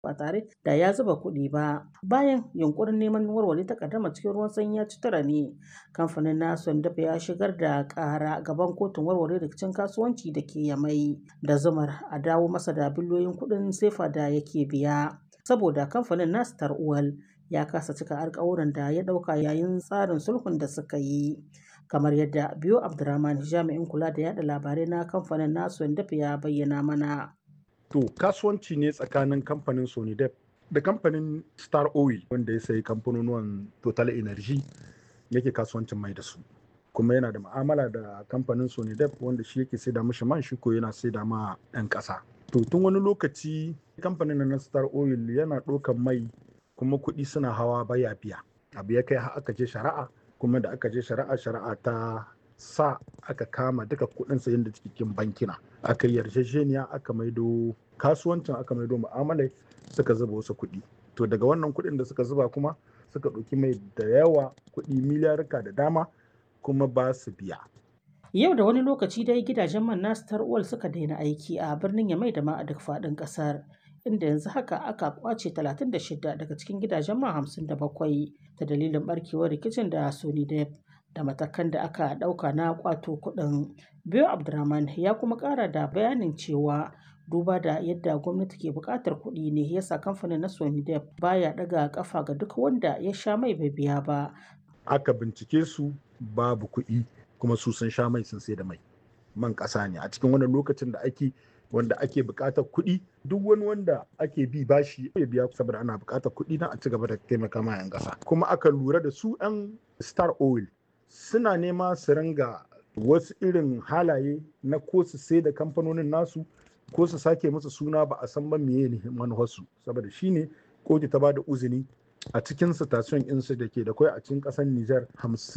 ba tare da ya zuba kuɗi ba. Bayan yunkurin neman warware takaddama cikin ruwan sanyi ya ci tura ne, kamfanin na Sondop ya shigar da ƙara gaban kotun warware rikicin kasuwanci da ke Yamai da zumar a dawo masa da biliyoyin kuɗin sefa da yake biya. Saboda kamfanin na Star Oil ya kasa cika alkawuran da ya ɗauka yayin tsarin sulhun da suka yi. Kamar yadda Biyo Abdurrahman jami'in kula da yada labarai na kamfanin na Sondop ya bayyana mana. To kasuwanci ne tsakanin kamfanin Sonidep da kamfanin Star Oil wanda ya sayi kamfanonuwan Total Energy yake kasuwancin mai da su. Kuma yana da ma'amala da kamfanin Sonidep wanda shi yake saida mishi man shi ko yana saida ma 'yan ƙasa. To tun wani lokaci kamfanin na Star Oil yana ɗaukan mai kuma kuɗi suna hawa baya biya. Abu ya kai har aka je shari'a kuma da aka je shari'a shari'a ta sa aka kama duka kuɗin sayan da cikin bankina aka yi yarjejeniya aka maido kasuwancin aka maido mu'amalai suka zuba wasu kuɗi to daga wannan kuɗin da suka zuba kuma suka ɗauki mai da yawa kuɗi miliyarka da dama kuma ba su biya Yau da wani lokaci dai gidajen man na Star Oil suka daina aiki a birnin Yamai da ma a duk faɗin ƙasar. Inda yanzu haka aka kwace 36 daga cikin gidajen man 57 ta dalilin barkewar rikicin da Sonidep. da matakan da aka ɗauka na ƙwato kuɗin. Biyo Abdurrahman ya kuma ƙara da bayanin cewa duba da yadda gwamnati ke buƙatar kuɗi ne yasa kamfanin na Sonidep baya ɗaga ƙafa ga duk wanda ya sha mai bai biya ba. Aka bincike su babu kuɗi kuma su sun sha mai sun sai da mai. Man ƙasa ne a cikin wannan lokacin da ake wanda ake buƙatar kuɗi duk wani wanda ake bi bashi ya biya saboda ana buƙatar kuɗi na a ci gaba da taimaka ma 'yan ƙasa. Kuma aka lura da su 'yan Star Oil suna nema su ringa wasu irin halaye na ko su sai da kamfanonin nasu ko su sake musu suna ba a san ba meye ne manufarsu saboda shine kotu ta ba da uzini a cikin station insu da ke da kwai a cikin ƙasar Nijar hamsin